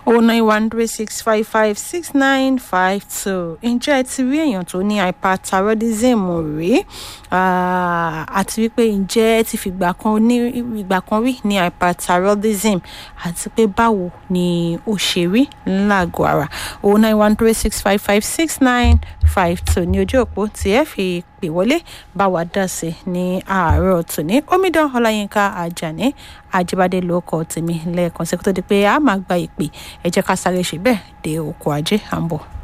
oh nine one three six five five six nine five two ǹjẹ́ ẹ ti rí èèyàn tó ní hyperthyroidism rí àti wípé ǹjẹ́ ẹ ti fìgbà kan ní ìgbà kan rí ní hyperthyroidism àti pé báwo ni ó ṣe rí lágọ̀ọ́ ara oh nine one three six five five six nine five two ní ojú òpó tí ẹ fi pè wọlé bá wa dá sí ní àárọ̀ tòní omidan ọláyínká àjàní àjíbádé ló kọ tèmi lẹ́ẹ̀kan sí kó tó di pé a máa gba ìpè ẹ jẹ́ ká sáré ṣe bẹ́ẹ̀ dé oko ajé à ń bọ̀.